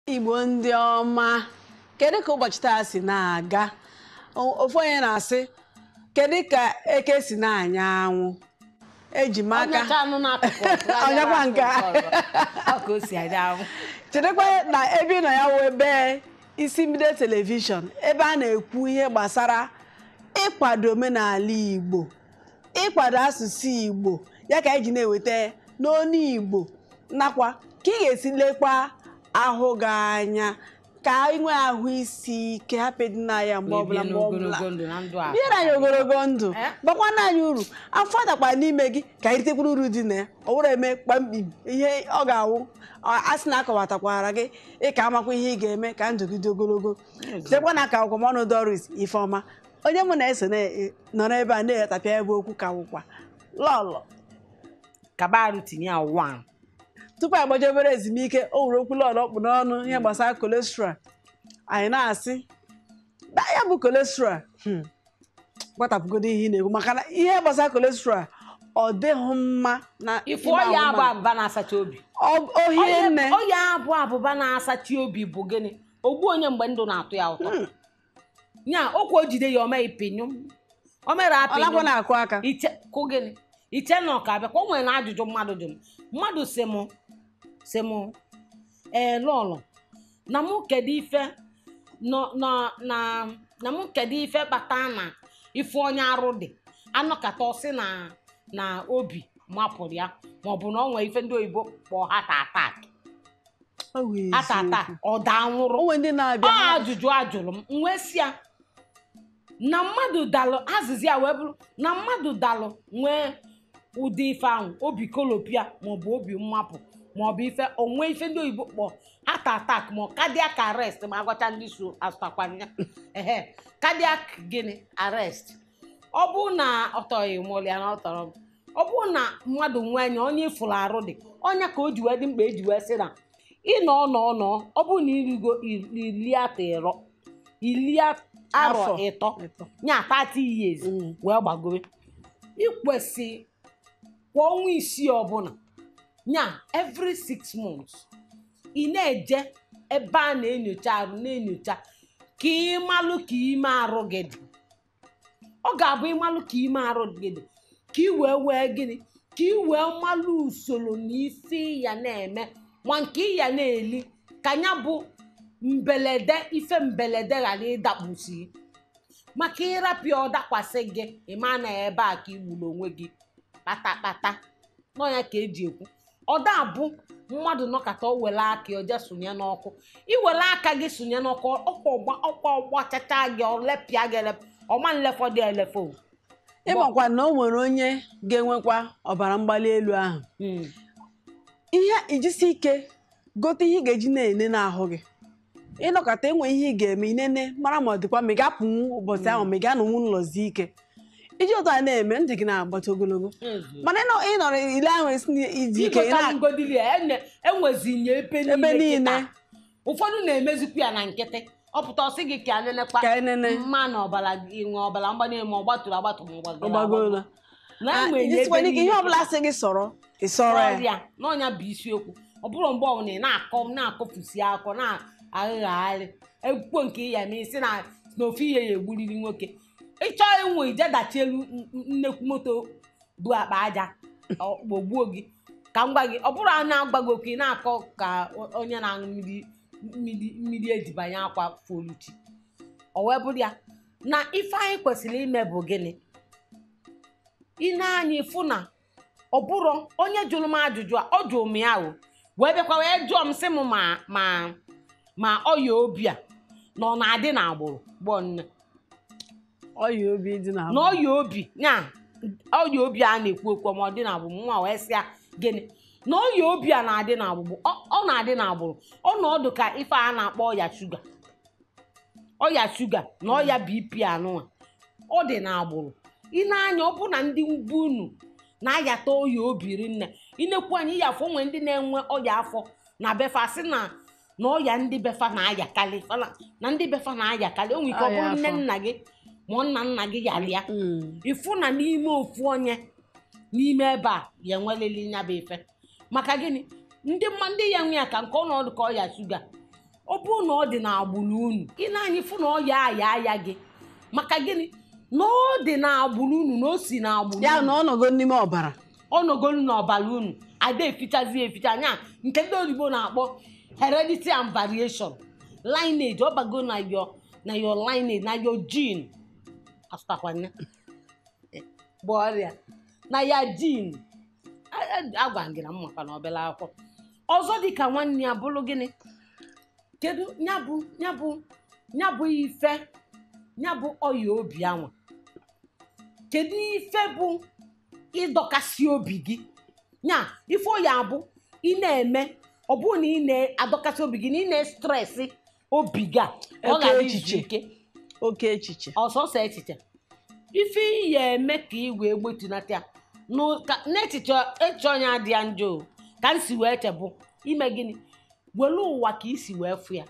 igbo ndị ọma kedu ka ụbọchị taa si na-aga O- ofu onye na-asị kedu ka eke si na-anya anwụ eji m aka Ọnyacha anụ n'akụkụ Ọnyakwa nke a. ọ ka o si adị ahụ chedekwa na ebe ị nọ ya wee bee isi mbido telivishọn ebe a na-ekwu ihe gbasara ịkwado omenala igbo ịkwado asụsụ igbo ya ka anyị ji na-eweta n'onu igbo nakwa ka ị ga-esi lekwa ahụ gị anya ka anyị nwee ahụ isi ike hapụ ịdị na ya mgbe ọbụla mgbe ọbụla ogologo ndụ na ndụ a biere anyị ogologo ndụ Eh? gbakwana anyị uru afọ dakwa n'ime gị ka anyị ritekwuru uru dị na ya ọ bụrụ eme kpamkpim ihe ọ ga-awụ ọ- a sị na akọwatakwara gị ịka amakwa ihe ị ga-eme ka ndụ gị dị ogologo chetakwa na ka akwụkwọmọnụ doris ifeọma onye mụ na-eso na- nọrọ ebe a na-etapịa ebe okwu ka wụkwa lọlọ kabarụ tinye ya wan tupu anyị gbaje obere ezumike o were okwu lọlọ kpụ n'ọnụ ihe gbasara kolesterọl anyị na-asị na ya bụ kolesterọl hmm, gbatapụgodo ihe ị na-ekwu maka na ihe gbasara kolesterọl ọ dịghị mma na ifu ime ọya ahụ abụ mmadụ. abụba na-asacha obi Ọ- ohie nne ọya abụ abụba na-asacha obi bụ gịnị ogbu onye mgbe ndụ na-atụ ya ụtọ nya okwu o jide ya omee pinyụm o mere ọ nakwa apịnyụm na-akụ aka iche kụ gịnị iche na ọka bịa ka o nwere na ajụjụ mmadụ jụ m mmadụ si mụ si mụ ee lọlọ na mụ kedu ife nọ na na na mụ kedu ife kpata na ife onye arụ dị anọkata ọsị na na obi mapụrụ ya maọbụ na ọ nwere ife ndị oyibo kpọọ hata atak Ọ wụ hata atak eziokwu. ọ daa nwụrụ o nwere ndị na-abịa ọ ajụjụ ajụrụ m m wee sị ya na mmadụ dalụ azịza ya wee bụrụ na mmadụ dalụ nwee ụdị ife ahụ obi kolopia maọbụ obi mmapụ maọbụ ife onwe ife ndị oyibo kpọ heart attack ma cardiac arrest ma agwacha ndị so asụtakwanya ehe cardiac gịnị arrest ọ bụ na ọtọghị mụlịa na ọtọrọ m ọ bụ na mmadụ nwee anya onye ịfụrụ arụ dị ọnya ka o ji wee dị mkpa eji wee sị na ịnọ nọ nọ ọ bụ na irigo iri atọ ịrọ iri arọ Afọ. ịtọ Ịtọ. nya 30 years Mm. wee gbagowe ikwesị kwa ọnwa isii ọbụla nya every six months ị na-eje ebe a na-enyocha arụ na-enyocha ka ịmalụ ka ime arụ gị dị ọ ga-abụ ịmalụ ka ime arụ gị dị ka ị wee wee gịnị ka ị wee malụ usoro na isi ya na-eme ma nke ị ya na-eli ka ya bụ mbelede ife mbelede ghara ịdakpusi maka ịrapịa ọ dakwasị gị ịma na ebe a ka igburu onwe gị kpatakpata nọ ya ka eji ekwu ọ da abụ mmadụ nọkata o were aka ya oje sonye n'ọkụ iwere aka gị sonye n'ọkụ ọkwa ọgba ọkwa ọgbachacha gị ọlepịa gị elep ọma nlefọ dị elefo ịmakwa na o nwere onye ga-enwekwa ọbara mgbali elu ahụ ihe ijisi ike gote ihe ị ga-eji na-ene n'ahụ gị ịnọkọta enwe ihe ị ga-eme inene mara ma ọ dịkwa ma ị ga-apụnwu ụbọchị ahụ ma ị ga-anọnwu n'ụlọzi ike iji ụtọ a na-eme ntị gị na-agbata ogologo mana ịnọ- ịnọrọ ile ahụ esi iji ike ị na- igotagodili enwezinye ebe ebe niile niile kịta ụfọdụ na-emezikwa ya na nkịtị ọ pụta ọsị gị ka nenekwa ka enene mma na ọbara gị nwe ọbara mgbali ma ọ gbatụrụ agbatụ ma ọ gbagoro ọgbagoola na enwe ya ijisikwa ebe ike ihe niile ọbụla sị gị sọrọ ị sọrọ ya ọrịa n'ọnya bụ isiokwu ọ bụrụ mgbe ọbụla ị na-akọ na-akọfusi akọ na-aghagharị ekwukwo nke ya ma isi na na ofu ihe ya egburiri nwoke ịchọọ ịnwe ije dachi elu n- n- nnekwu moto bụ akpa aja ọ gbogbuo gị ka m gwa gị ọ bụrụ a na-agbago okwu ị na-akọ ka o- onye na-aṅụ mmiri mmiri mmiri ejibanye akwa foluchi o wee bụrụ ya na ife anyị kwesịrị ime bụ gịnị ị na-anya ịfụ na ọ bụrụ onye jụrụ m ajụjụ a ọ jụrụ m ya o wee bịakwa wee jụọ m sị m ma ma ma ọya obi a na ọ na-adị n'agbụrụ gbọọ nne ọya obi dị na na ọya obi ya ọya obi a na-ekwu okwu ma ọ dị n'agbụrụ nwa wee sị ya gịnị na ọya obi a na-adị n'agbụrụ ọ ọ na-adị n'agbụrụ ọnọdụ ka ife a na-akpọ ọya shuga ọya shuga na ọya bp anụnwa ọ dị n'agbụrụ ị na-anya ọ bụ na ndị ugwu unu na-ayata ọya obi rinne inekwu anyị ịyafụ onwe ndị na-enwe ọya afọ na befa sị na na ọya ndị befa na-ayakarị fa na- na ndị befa na-ayakarị o nwere ike ọ Ọya bụrụ nne afọ. nna gị ma nna nna gị yara ya Mm. ịfụ na n'ime ofu onye n'ime ebe a ya enwelili nya bụ ife maka gịnị ndị mma ndị ya nwe ya ka nke ọnọdụ ka ọya shuga ọ bụrụ na ọ dị n'agbụrụ unu ị na-anyị fụ na ọ ya aya aya gị maka gịnị na ọ dị n'agbụrụ unu na o si n'agbụrụ ya unu na ọ nọgo n'ime ọbara ọnọgolu n'ọbara unu ada efichazi eficha anya nke ndị oyibo na-akpọ heredity and variation lineage ọ bago na your na your lineage na your gene asụtakwana bụ ọrịa na ya gene A- a- agwa m gị na m maka na obere akwụkwọ ọzọ dịka nwanne ya bụrụ gịnị kedu ya bụ ya bụ ya bụ ife ya bụ ọya obi anwa kedu ife bụ ịdọkasị obi gị nya ife ọ ya abụ ị na-eme ọ bụrụ na ị na-adọkasị obi gị na ị na-estresị obi gị a ọ Oke gara izu echiche. ike oke echiche ọsọsọ echiche ife ị ya eme ka ị wee gbetunata ya Nụ- ka- n'echiche echiche onye adị ya njọ o, ka m si wee chebụ ime gịnị were ụwa ka ị si wee fụ ya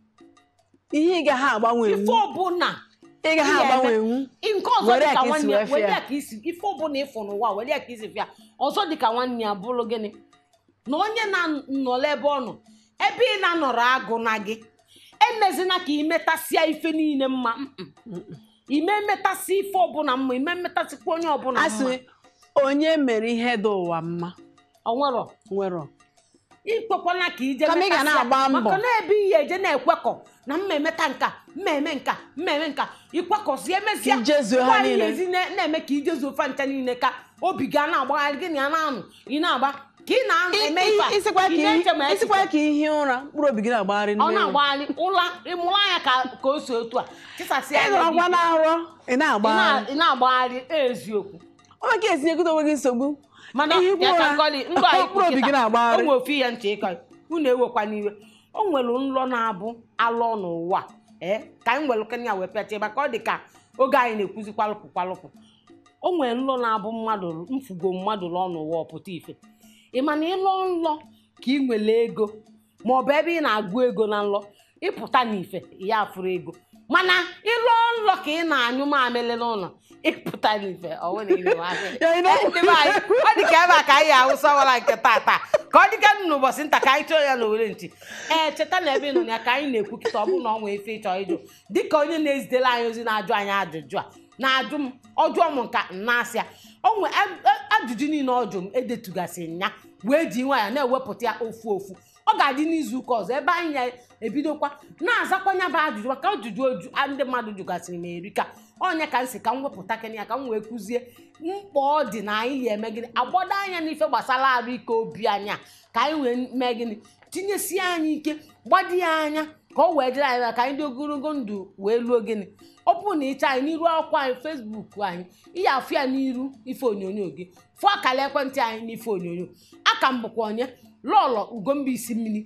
ihe ị gaghị agbanwe ife ọbụla ị gaghị ị ga-eme. agbanwenwu nke ọzọ Were ya dịka ka isi nwanne wee ya fịa were ya. ya ka isi ife ọbụla ịfụ n'ụwa were ya ka isi fịa ọzọ dịka nwanne ya bụrụ gịnị na onye na-anọrọ ebe ọ nọ ebe ị na-anọrọ agụ na gị emezina ka imetasịa ife niile mma mm-mm. ime mmetasị ife ọbụla mma ime mmetasịkwa onye ọbụla asị mma onye mere ihe dị ụwa mma onwero nwere ikwekwana ka ije Kama ị ga metasịa, na-agba mbọ. maka na ebe ihe eje na-ekwekọ na mma emeta nka mma eme nka mma eme nka ikwekọsi emesịa Ka ijezuo ha ngwa ihe niile. ezi na- na-eme ka ijezuo fa ncha niile ka obi ga na-agbagharị gị na ya na-anụ ị na-agba ka ị na-eme ife a, isikwa ka ị na-eche ma ihe- isikwa echiche. ka ihe ụra mkpụrụ obi gị na-agbagharị ọ n'ime ụra. na-agbagharị ụla ịmụrụ anya ka ka o si otu a chisasịa ị anya nọrọkwa gị. na nrọ ị Ị na-agbagharị na- ị na-agbagharị eziokwu ọ maka etinyegote onwe gị nsogbu mana Ihe ikwu ya ka ụra, nkọli ndụ anyị mkpụrụ obi gị na-agbagharị. o nwe ofu ihe ntị ịkọ unu ewekwa n'iwe o nwere nlọ na-abụ alọ n'ụwa ee ka anyị nwere kenya wee pịacha maka ọ dị ka oge anyị na-ekwuzi kwalụpụ kwalụpụ o nwere nlọ na-abụ mmadụ mfugo mmadụ lụọ n'ụwa ọpụta ife ị ma na ịlọ nlọ ka ị nwere ego ma ọ bụ ebe ị na-agụ ego na nlọ ịpụta n'ife ya afụrụ ego mana ịlọ nlọ ka ị na-anyụ mamịrị n'ụlọ ịpụta n'ife ọ nwere ihe mamịrị Ya, ị na- Ndị be anyị, ọ dị ka ebe a ka anyị awụsa wara nke tata ka ọ dịka n'ụbọchị nta ka anyị chọọ ya n'owere ntị ee cheta na ebe ị nọ na ya ka anyị na-ekwu kịta ọ bụrụ na ọ nwee ife ịchọ ịjụ dịka onye na-ezitere anyị ozi na-ajụ anyị ajụjụ a na-ajụ m ọjụọ m nka na-asị ya o nwe a- a- ajụjụ niile ọ jụ m edetugasị ya wee ji nwaanyị na-ewepụta ya ofu ofu ọ ga-adị n'izu ụka ọzọ ebe anyị ya ebidokwa na-azakwanya bụ ajụjụ maka ajụjụ oju a ndị mmadụ jụgasịrị m erika onye ka m si ka m wepụta kene ya ka m wee kụzie mkpa ọ dị na anyị ya eme gịnị agbado anya n'ife gbasara arụ ike obi anya ka anyị wee mee gịnị tinyesie anyị ike gbado ya anya ka ọ wee dịrị anyị mma ka anyị dị ogologo ndụ wee luo gịnị ọ bụrụ na ịcha anyị n'iru akwụkwọ anyị fesbuk anyị ihe afụ ya n'iru ife onyonyo gị fụọ akara ekwentị anyị n'ife onyonyo aka m bụkwa onye lọlọ ugomba isi mmiri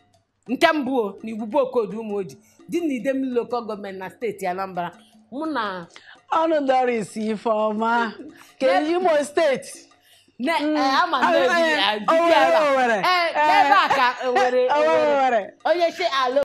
nke mbụ o, na igwugbo okodu ụmụ oji dị na idemili lokal gọọmenti na steeti anambra mụ na ọnụ doris ifeọma ka imo steeti ne eh, ama Ah, na eh, ebi- eh, Owerri, dibịa ebe a. Owerri. Eh, n'ebe a ka Owerri Owerri, Owerri. Owerri. onye si ala